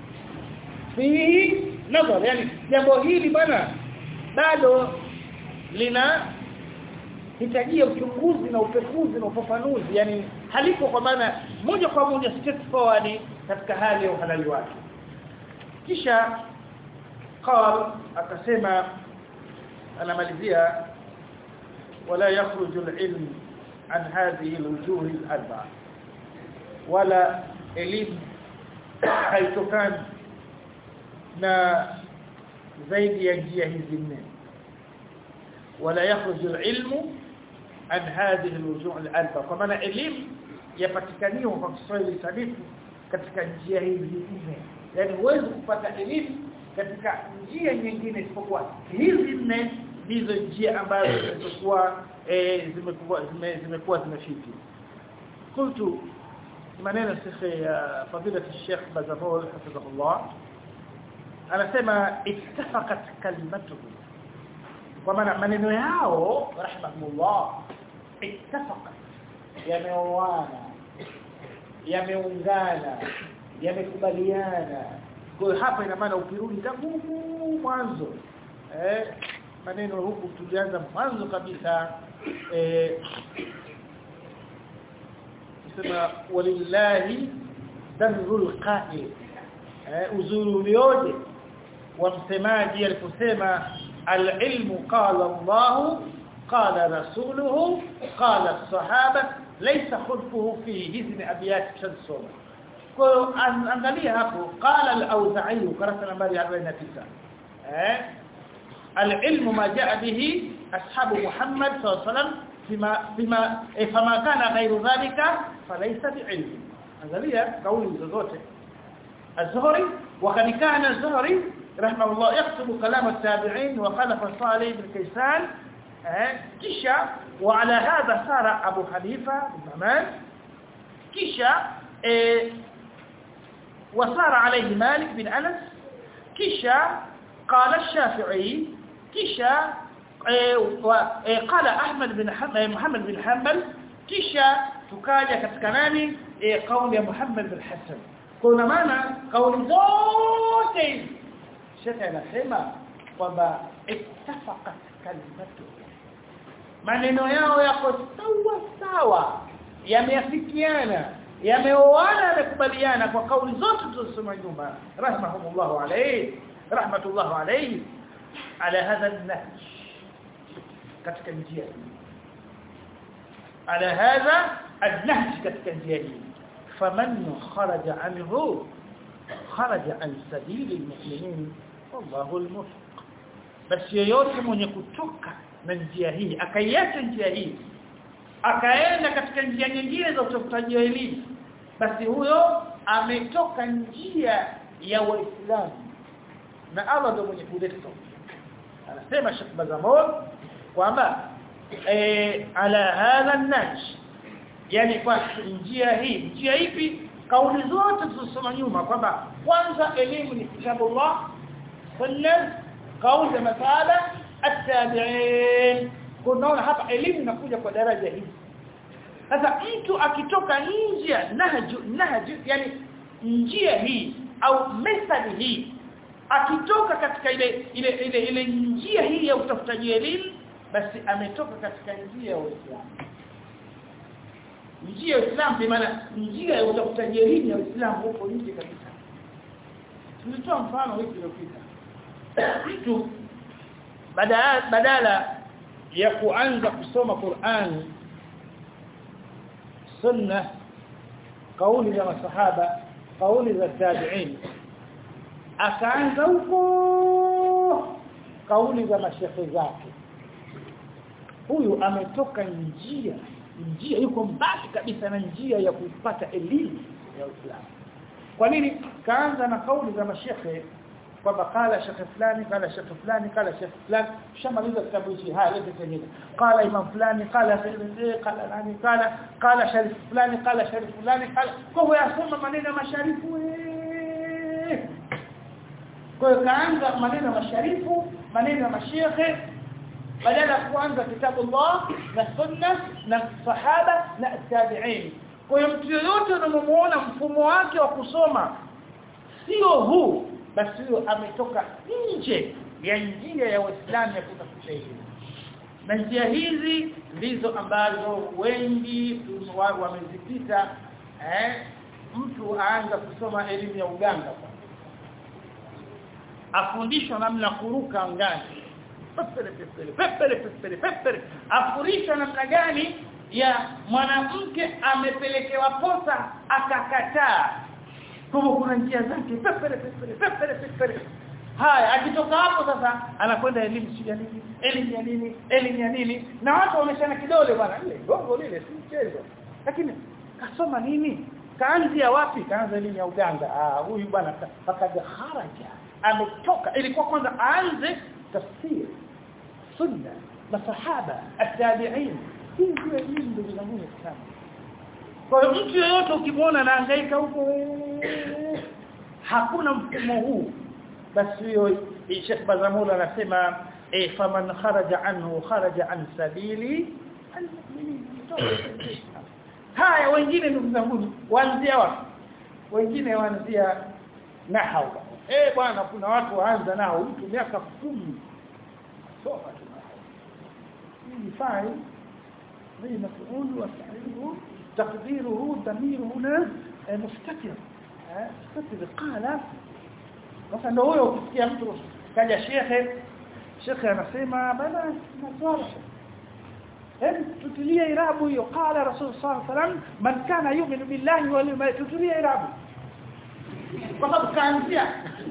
fihi nadhar yani jambo hili bwana bado lina hitajia uchunguzi na upekuzi na ufafanuzi yani halipo kwa maana moja kwa moja straightforward katika hali ya uhalali wake kisha قال akasema anamalizia wala yakhruju al-ilm an hadhihi al-wujuh al-arba'a wala elimu haitokani na zaidi ya njia hizi nne wala yakhruju al-ilmu an hadhihi al-wujuh al-arba'a kwa maana elimu yapatikaniwa kwa Kiswahili sanifu katika njia hizi nne yani huwezi kupata elimu katika njia nyingine isipokuwa hizi nne ndizo njia ambazo zimekuwa eh, zimekuwa zimekuwa zimefiti qultu maneno shekhe ya fadila Sheikh Bazamol hafidhahullah anasema ittafaqat kalimatuhu kwa maana maneno yao rahimahullah ittafaqat yameoana yameungana yamekubaliana kwa hapa ina maana ukirudi tangu mwanzo eh maneno huku tulianza mwanzo kabisa eh sema walillahi darul qa'il eh uzuri ulioje wa msemaji aliposema al-ilmu qala Allah qala rasuluhu qala as-sahaba laysa khulfuhu fi hizi abiyat shansoma kwa angalia hapo qala al-auza'i karasa nambari 49 eh al-ilmu ma jaa bihi ashabu Muhammad sallallahu alaihi wasallam bima bima fama kana ghayru dhalika falaysa bi'ilm angalia kauli zozote az-Zuhri wa kad kana az-Zuhri rahimahullah yaktubu kalam at-tabi'in wa khalafa Salih bin Kaysan kisha wa ala hadha sara Abu Hanifa bin Nu'man kisha وصار عليه مالك بن أنس كشا قال الشافعي كشا قال أحمد بن محمد بن حنبل كشا تكاجا كتكناني قول يا محمد بن حسن كنا معنا قول زوتين شكا نسمع kwamba ittafaqat kalimatu maneno yao yako sawa sawa yameafikiana yameoana yamekubaliana kwa kauli zote tulizosoma nyuma rahimahumullah alayhi rahmatullah alayhi ala hadha an-nahj katika njia hii ala hadha an-nahj katika njia hii faman kharaja anhu kharaja an sabili al-mu'minin wallahu al-muwaffiq basi yeyote mwenye kutoka na njia hii akaiacha njia hii akaenda katika njia nyingine za utafutaji wa elimu basi huyo ametoka njia ya waislamu na Allah ndio mwenye kuleta anasema Sheikh Bazamol kwamba eh ala hadha naj yani kwa njia hii njia ipi kauli zote tulizosoma nyuma kwamba kwanza elimu ni kitabullah sunna kauli za masala at-tabi'in kunaona hapa elimu inakuja kwa daraja hii sasa mtu akitoka nje nahju nahju yani njia hii au method hii akitoka katika ile ile ile ile njia hii ya utafutaji elimu basi ametoka katika njia ya Uislamu njia ya Uislamu kwa maana njia ya utafutaji elimu ya Uislamu huko nje kabisa tulitoa mfano wiki iliyopita mtu badala badala ya kuanza kusoma Qur'an sunna kauli za masahaba kauli za tabi'in akaanza huko kauli za mashekhe zake huyu ametoka njia njia yuko mbali kabisa na njia ya kupata elimu ya Uislamu kwa nini kaanza na kauli za mashekhe kwamba kala shekhe fulani kala shekhe fulani kala shekhe fulani shamaliza kitabu hichi haya lete kingine kala imam fulani kala kala nani kala kala sharif fulani kala sharif fulani kala kwa hiyo yasoma maneno masharifu kwa hiyo kaanza maneno masharifu maneno ya mashekhe badala ya kuanza kitabu Allah na sunna na sahaba na tabi'in kwa hiyo mtu yoyote unamuona mfumo wake wa kusoma sio huu basi huyo ametoka nje ya njia ya Uislamu ya kutafuta elimu na njia hizi ndizo ambazo wengi wamezipita eh mtu aanza kusoma elimu ya uganga afundishwa namna kuruka angani pepere pepere pepere pepere pepere afundishwa namna gani ya mwanamke amepelekewa posa akakataa kama kuna njia zake pepere pepere pepere pepere haya akitoka hapo sasa anakwenda elimu si ya nini elimu ya nini elimu ya nini na watu wameshana kidole bwana ile gongo lile si mchezo lakini kasoma nini kaanzia wapi kaanza elimu ya uganga ah huyu bwana pakaja haraja ametoka ilikuwa kwanza aanze tafsiri sunna masahaba at-tabi'in hii ndio elimu ndugu zangu sana kwa hiyo mtu yeyote ukimwona anahangaika huko hakuna mfumo huu basi hiyo Sheikh Bazamula anasema eh faman kharaja anhu kharaja an sabili haya wengine ndugu zangu waanzia wapi wengine waanzia nahau eh bwana kuna watu waanza nao mtu miaka 10 soma tu hii fai زي مفعول وفعله تقديره ضمير هنا مستتر مستتر قال مثلا لو huyo ukisikia mtu kaja shekhe shekhe anasema bana naswala hem tutilia irabu hiyo qala rasul sallallahu alaihi wasallam man kana yu'minu billahi wal yawmil tutilia irabu kwa sababu kaanzia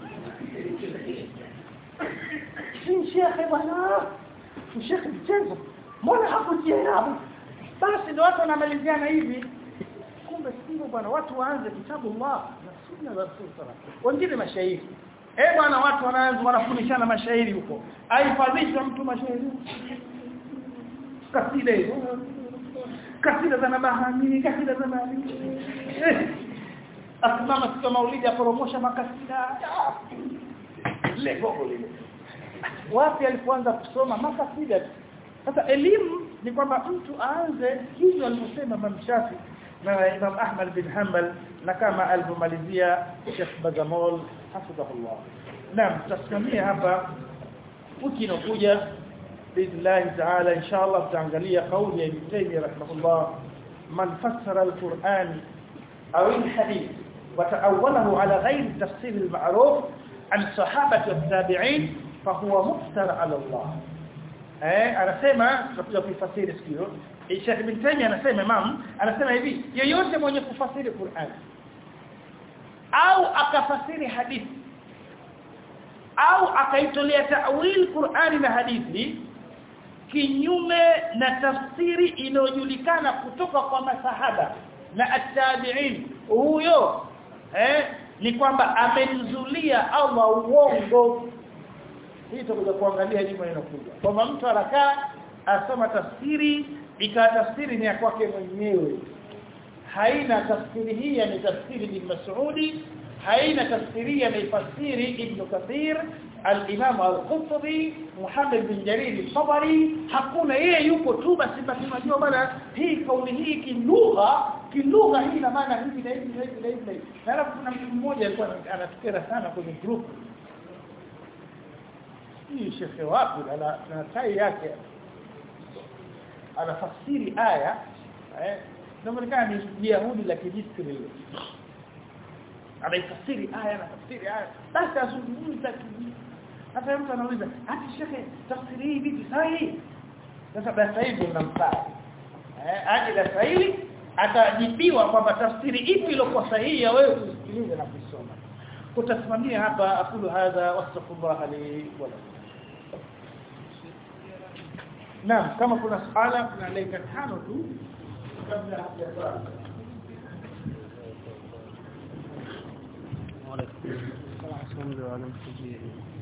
si shekhe bwana shekhe mchezo mbona hakutia irabu basi ndio watu wanamaliziana hivi kumbe sio bwana watu waanze kitabu Allah na sunna za Rasul sallallahu wengine mashairi eh bwana watu wanaanza wanafundishana mashairi huko aifadhisha mtu mashairi kasida hizo kasida za nabahani kasida za nani eh asimama siku maulidi aporomosha makasida le gogo lile wapi alipoanza kusoma makasida sasa elimu ni kwamba mtu aanze hivyo alivyosema Imam Shafi na Imam Ahmad bin Hanbal na kama alivyomalizia Sheikh Bazamol hafidhahullah. Naam tutasimamia hapa wiki inakuja باذن تعالى ان شاء الله tutaangalia kauli ya Ibn Taymiyyah rahimahullah man fassara al-Qur'an aw al-hadith وتأوله على غير التفسير المعروف عن الصحابة والتابعين فهو مفتر على الله eh anasema tutakuja kuifasiri sikio Sheikh Ibn Taymiyyah anasema Imam anasema hivi yeyote mwenye kufasiri Qur'an au akafasiri hadithi au akaitolea ta'wil Qur'ani na hadithi kinyume na tafsiri inayojulikana kutoka kwa masahaba na at-tabi'in huyo eh ni kwamba amemzulia Allah uongo hii tutakuja kuangalia juma inakuja kwamba mtu anakaa asoma tafsiri ikawa tafsiri ni ya kwake mwenyewe haina tafsiri hii ni tafsiri bin Mas'udi haina tafsiri ya ifasiri Ibn Kathir al-Imam al-Qurtubi Muhammad bin Jarir al-Tabari hakuna yeye yuko tu basi basi unajua bana hii kauli hii kilugha kilugha hii ina maana hivi na hivi na hivi na hivi na alafu kuna mtu mmoja alikuwa anatukera sana kwenye group hii shekhe wapi na na tai yake anafasiri aya eh inaonekana ni Yahudi la kijistri hilo anaifasiri aya na tafsiri aya basi azungumza hata mtu anauliza ati shekhe tafsiri hii vipi sahihi sasa basi hivi unamfaa eh aje la sahihi atajibiwa kwamba tafsiri ipi iliyokuwa sahihi ya wewe kusikiliza na kusoma kutasimamia hapa akulu hadha wastaghfirullah li wa lakum Naam kama kuna swala kuna dakika tano tu kabla hajaanza. الحمد لله على